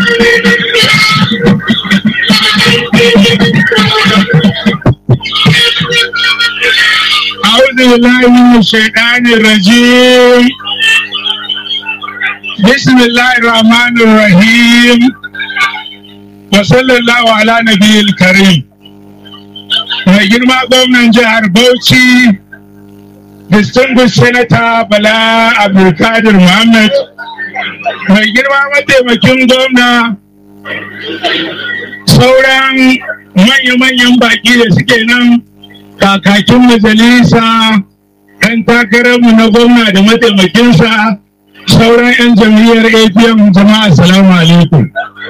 أعوذ بالله من الشيطان الرجيم بسم الله الرحمن الرحيم وصلى الله على نبي الكريم mai girma gwamnan jihar Bauchi distinguished senator Bala Abdulkadir Muhammad mai girma mataimakin gwamna sauran manya-manyan baki da suke nan kakakin majalisa ɗan takararmu na gwamna da mataimakinsa sauran 'yan jam'iyyar apm jama'a salamu alaikum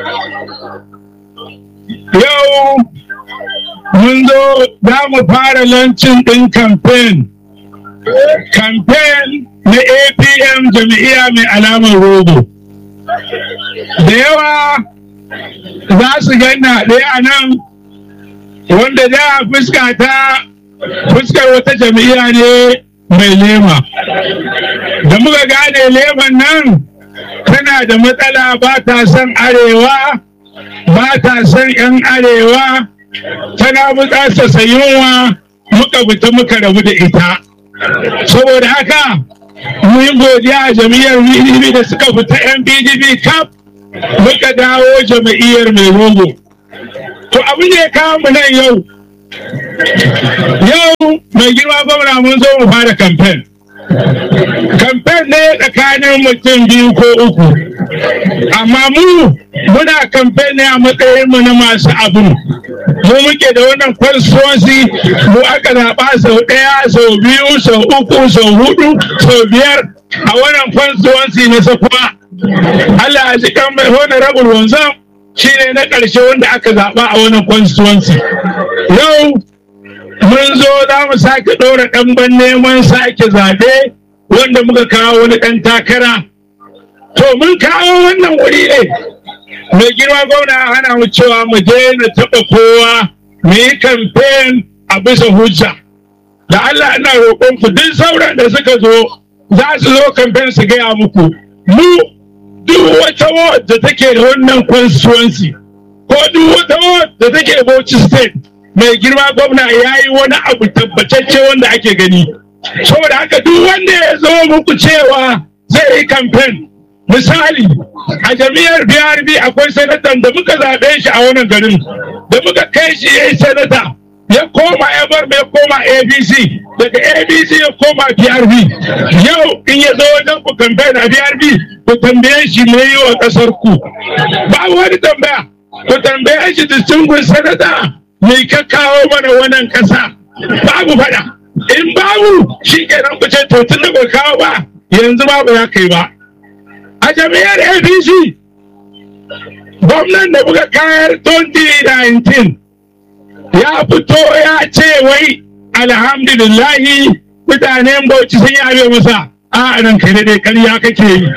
yau mun zo za mu fara lancin ɗin kamfen kamfen na apm jam'iyya mai alamar rogo da yawa za su ganna ɗaya a nan wanda da fuska ta fuskar wata jam'iyya ne mai lema da muka gane leman nan tana da matsala ba ta son arewa ba ta son 'yan arewa tana buƙatar yunwa muka fita muka rabu da ita saboda haka mu yi godiya a jam'iyyar pdp da suka fita 'yan pdp kaf muka dawo jam'iyyar mai rogo to abin da ya kawo mu nan yau yau mai girma gwamna mun zo mu fara kamfen kamfen ne tsakanin mutum biyu ko uku amma mu muna kamfen ne a matsayin mu na masu abu mu muke da wannan constituency mu aka zaɓa sau ɗaya sau biyu sau uku sau hudu sau biyar a wannan constituency na sakuwa Allah ya ji kan mai honorable wanzam shi ne na ƙarshe wanda aka zaɓa a wannan constituency yau mun zo za mu sake ɗora ɗanban neman sake zaɓe wanda muka kawo wani ɗan takara to mun kawo wannan wuri ne mai girma gwamna hana mu cewa mu daina taɓa kowa mu yi kamfen a bisa hujja da Allah ina roƙon ku duk sauran da suka zo za su zo kamfen su gaya muku mu duk wata ward da take da wannan constituency ko duk wata ward da take Bauchi state mai girma gwamna ya yi wani abu tabbatacce wanda ake gani saboda haka duk wanda ya zo muku cewa zai yi kamfen misali a jami'ar brb akwai sanatan da muka zaɓe shi a wannan garin da muka kai shi ya yi sanata ya koma ya bar mai koma abc daga abc ya koma brb yau in ya zo wajen ku kamfen a brb ku tambaye shi me yi wa ƙasar ku ba wani tambaya ku tambaye shi distinguished sanata me ka kawo mana wannan ƙasa babu faɗa in babu shi kenan ku ce to tun da ba kawo ba yanzu babu ya kai ba a jami'ar apc gwamnan da muka kayar 2019 ya fito ya ce wai alhamdulillahi mutanen bauchi sun yabe masa a nan kai dai karya kake yi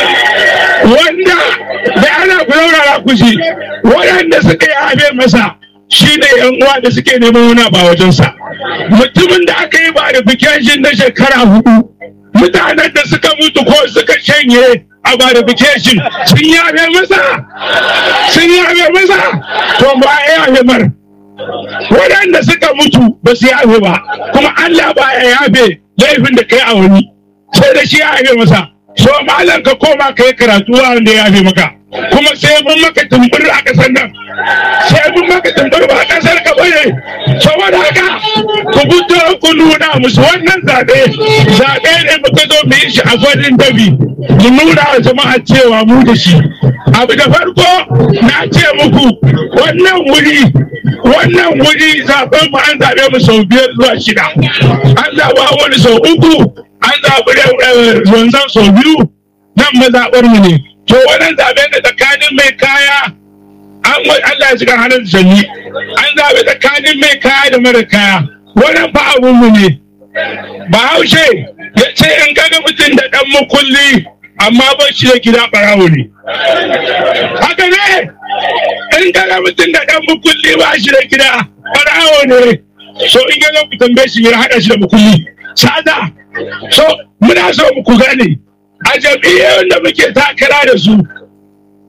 wanda da ana kulaurara kushi waɗanda suka yabe masa shi ne yan uwa da suke neman wani ba wajensa mutumin da aka yi verification na shekara hudu mutanen da suka mutu ko suka shanye a verification sun yabe masa sun yabe masa to ba a yabe mar waɗanda suka mutu ba su yabe ba kuma Allah ba ya yabe laifin da kai a wani sai da shi ya yabe masa so malam ka koma ka yi karatu wanda ya yabe maka kuma sai mun maka tumbur a ƙasar nan sai mun maka tumbur ba a ƙasar ka bane saboda haka ku fito ku nuna musu wannan zaɓe zaɓe ne muka zo mu yi shi a gwadin dabi mu nuna wa jama'a cewa mu da shi abu da farko na ce muku wannan wuri wannan wuri zaɓen mu an zaɓe mu sau biyar zuwa shida an zaɓa wani sau uku an zaɓi wanzan sau biyu nan mazaɓar mu ne to wannan zaɓen da tsakanin mai kaya an Allah ya shiga hannun sanyi an zaɓe tsakanin mai kaya da mara kaya wannan fa abun mu ne bahaushe ya ce in kaga mutum da ɗan mukulli amma ba shi da gida ɓarawo ne haka ne in kaga mutum da ɗan mukulli ba shi da gida ɓarawo ne so in kaga ku tambaye shi ya haɗa shi da mukulli sada so muna so ku gane a jam'iyyar da muke takara da su ya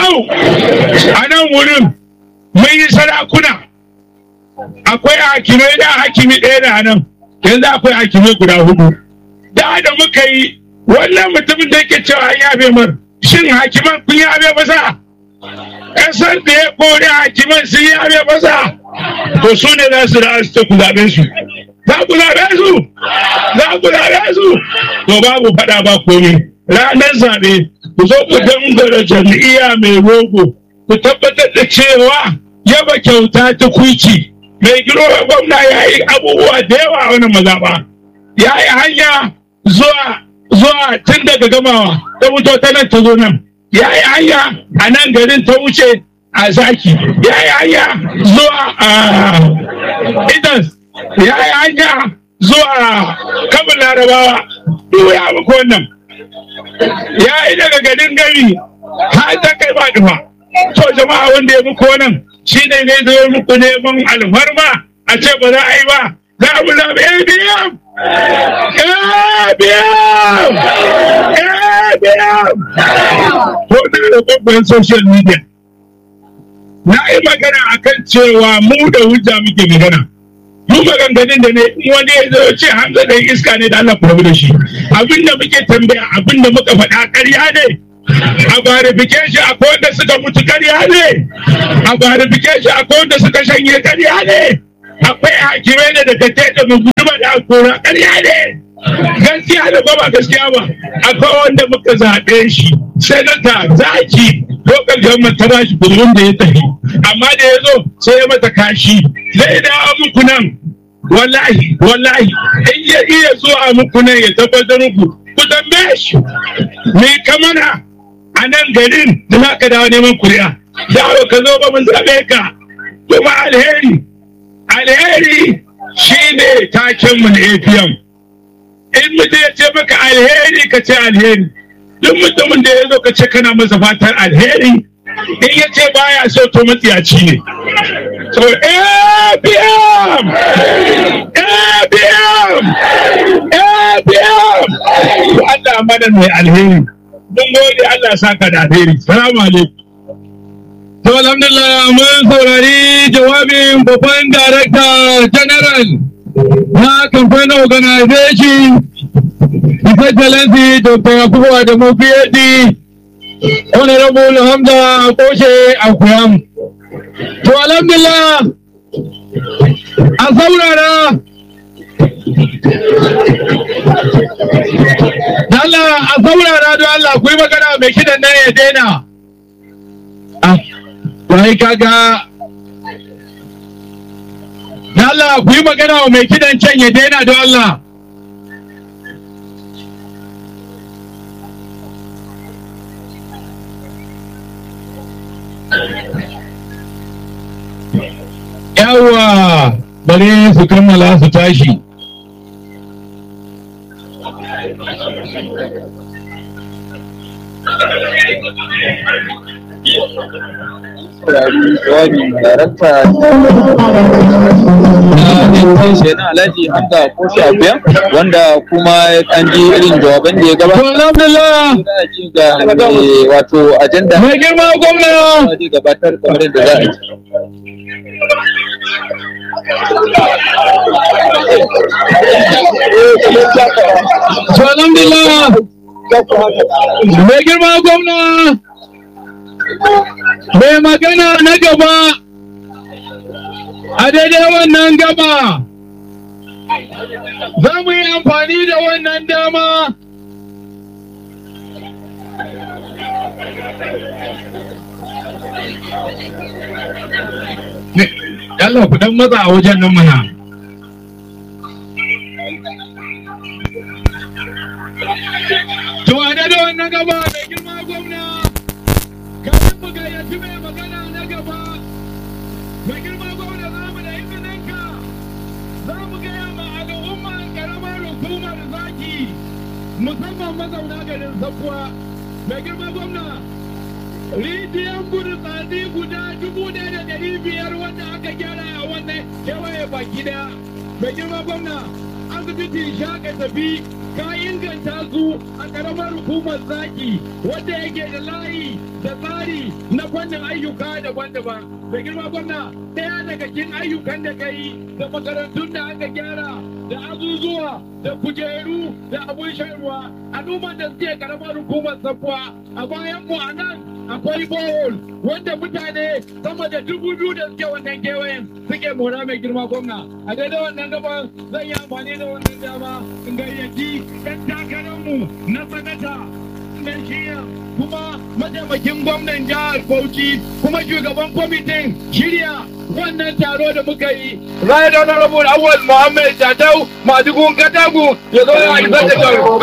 yau a nan wurin mun yi sarakuna akwai hakimai da hakimi ɗaya da nan yanzu akwai hakimai guda hudu da da muka yi wannan mutumin da yake cewa an yabe mar shin hakiman kun yabe masa ƙasar da ya kore hakiman sun yabe masa to su ne za su da su ku zaɓe su za ku zaɓe su za ku zaɓe su to babu faɗa ba komi ranar zaɓe ku zo ku dangara jam'iyya mai rogo ku tabbatar da cewa yaba kyauta ta kuci mai giro gwamna ya yi abubuwa da yawa a wani mazaɓa ya yi hanya zuwa zuwa tun daga gamawa ta wuto ta nan ta zo nan ya yi hanya a nan garin ta wuce a zaki ya yi hanya zuwa a idan ya yi hanya zuwa kabin larabawa duk ya muku wannan ya yi daga garin gari har ta kai ba dufa to jama'a wanda ya muku wannan shi ne ne zai muku neman alfarma a ce ba za a yi ba za mu zaɓi abm abm abm ko na da babban social media na yi magana akan cewa mu da hujja muke magana mu maganganun da ne wani ya zo ce hamza da iska ne da Allah ku rabu da shi abinda muke tambaya abinda muka faɗa ƙarya ne a verification akwai wanda suka mutu ƙarya ne a verification akwai wanda suka shanye ƙarya ne akwai hakimai da daga da mu guduma da akora ƙarya ne gaskiya da ba gaskiya ba akwai wanda muka zaɓe shi senata zaki lokal government ta bashi kullum da ya tafi amma da ya zo sai ya mata kashi zai dawo muku nan wallahi wallahi in ya iya zuwa muku nan ya tabbatar muku ku tambaye shi me kamana a nan garin da za ka dawo neman kuri'a dawo ka zo ba mun zaɓe ka kuma alheri alheri shine taken mu na APM in mutum ya ce maka alheri ka ce alheri duk mutumin da ya zo ka ce kana masa fatan alheri in ya ce baya so to matsiyaci ne so APM APM APM to Allah mana mai alheri mun gode Allah saka da alheri salamu alaikum To alhamdulillah mun saurari jawabin babban darakta general na campaign organization His Excellency Dr. Yakubu Adamu PhD Honorable Hamza Koshe Akuyam. To alhamdulillah a saurara Allah a saurara don Allah ku yi magana mai kidan nan ya daina. Ah, wai kaga da Allah ku yi magana wa mai kidan can ya daina don Allah. Yawwa bari su kammala su tashi. saurari jawabin darakta na intanshi na alhaji hamza koshi abuya wanda kuma an ji irin jawaban da ya To gabata alhamdulillah za a ci ga eh, wato ajanda mai girma gwamna da zai gabatar kamar yadda za a ci to alhamdulillah mai girma gwamna mai magana na gaba a daidai wannan gaba za mu yi amfani da wannan dama Allah ku dan matsa a wajen nan mana. To a da wannan gaba mai girma gwamna, kafin mu gayyaci mai magana na gaba, mai girma gwamna za mu da izininka, za mu gaya ma al'umma karamar hukumar zaki, musamman mazauna garin Zakuwa, mai girma gwamna, rijiyar burtsatsi guda dubu ɗaya da ɗari biyar wanda aka gyara a wannan kewaye baki ɗaya. Mai girma gwamna, asibiti shaka tafi ka inganta su a karamar hukumar zaki wanda yake da layi da tsari na fannin ayyuka daban-daban da girma gwamna ɗaya daga cikin ayyukan da ka yi da makarantun da aka gyara da azuzuwa da kujeru da abun shan ruwa al'ummar da suke karamar hukumar sabuwa a bayan mu a nan akwai bohol wanda mutane sama da dubu biyu da suke wannan kewayen suke mora mai girma gwamna a daidai wannan gaban zan yi amfani da wannan dama in gayyaci ɗan takararmu na sanata na shiya kuma mataimakin gwamnan jihar Bauchi kuma shugaban kwamitin shirya wannan taro da muka yi. Right Honorable Awal Muhammad Jatau Madugun Katagu ya zo ya isar da